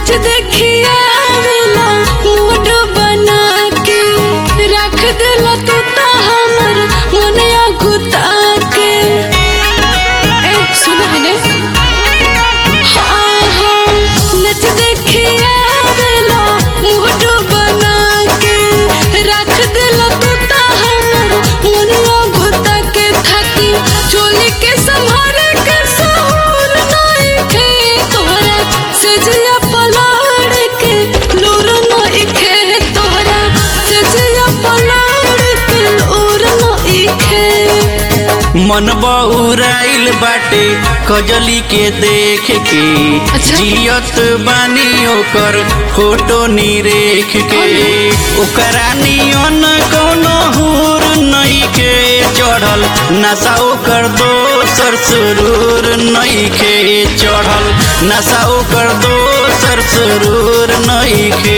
नच देखिया वेला मूड बना के रख देला तू ता हमर मनया गुता के ए सुन हने हाँ हाँ नच देखिया वेला मूड बना के रख देला तू ता हमर मनया गुता के थाकी चोली के संभाल के सहूर नहीं खे तोहरा सजिया पलाड़ के लूर नहीं खे तोहरा सजिया पलाड़ के लूर नहीं खे मन बउराइल बाटे कजली के देख के अच्छा। जियत बानी ओकर फोटो निरेख के ओकरा नियन कोनो हुर नहीं के चढ़ल नशा ओकर दोसर सुरूर नहीं के चढ़ल नशा ओकर दोसर सुरूर नहीं के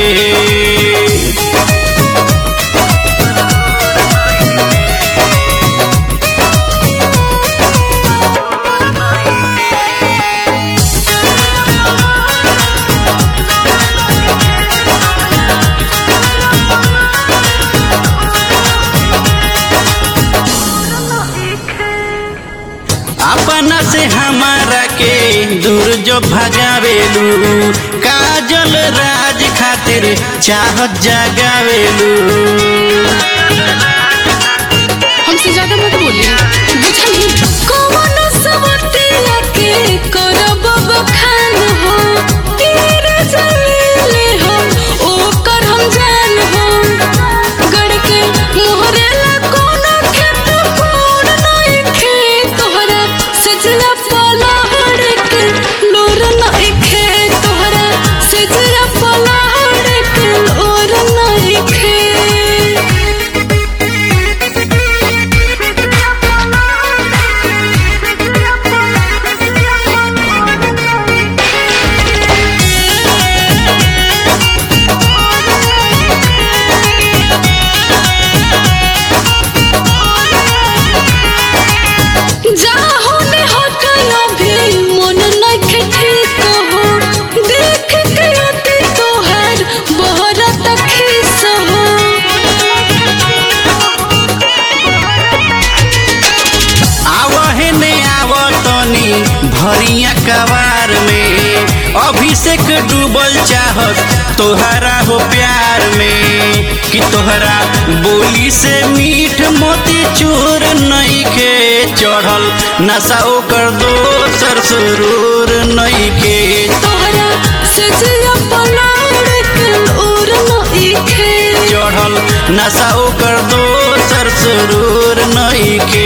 अपना से हमारा के दूर जो भगावेलू काजल राज खातिर चाहत जगावेलू हमसे ज्यादा मत बोलिए बुझली कौन सवतिया के करब बखान हो तेरे जलीले हो ओकर हम जान हो गड़ के मोहरे ला कोनो खेत कोड़ नहीं खे तोहरा सजना पलाड़ के लोर नहीं खे तोहरा सजना पलाड़ के लोर नहीं खे जाहो ने हटलो भी मन नखे ठीक हो देख के अति तोहर बहरत खिस हो आवहे ने आवतनी भरिया कवार में अभिषेक डूबल चाहत तोहरा हो प्यार में कि तोहरा बोली से मीठ मोती चूर नहीं के चढ़ल नशा ओकर दोसर सुरूर नहीं के तोहरा सजिया पलाड़ के और नखे चढ़ल नशा ओकर दोसर सुरूर नहीं के